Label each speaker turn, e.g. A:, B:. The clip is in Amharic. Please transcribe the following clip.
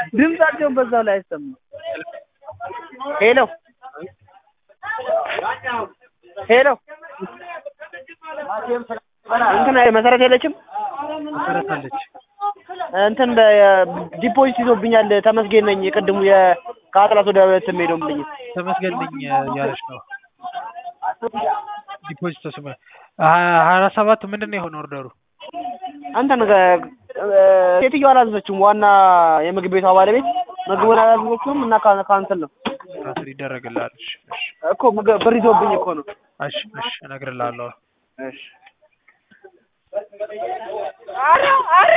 A: ድምጻቸውን በዛው ላይ አይሰማም። ሄሎ ሄሎ እንትን መሰረት የለችም
B: መሰረት አለች።
A: እንትን ዲፖዚት ይዞብኛል። ተመስገን ነኝ። የቅድሙ ከአጥላት ወደ እንትን ሄደው ብልኝ
B: ተመስገን ነኝ እያለች ነው። ዲፖዚት ተስመ ሀያ አራት ሰባት ምንድን ነው የሆነ ኦርደሩ?
A: አንተን ሴትዮዋ አላዘዘችውም። ዋና የምግብ ቤቷ ባለቤት ምግቡን አላዘዘችውም እና ካንስል ነው
B: ካንስል ይደረግልሃል። እሺ እሺ
A: እኮ ምግብ ብር ይዞብኝ እኮ ነው።
B: እሺ እሺ እነግርልሃለሁ።
A: እሺ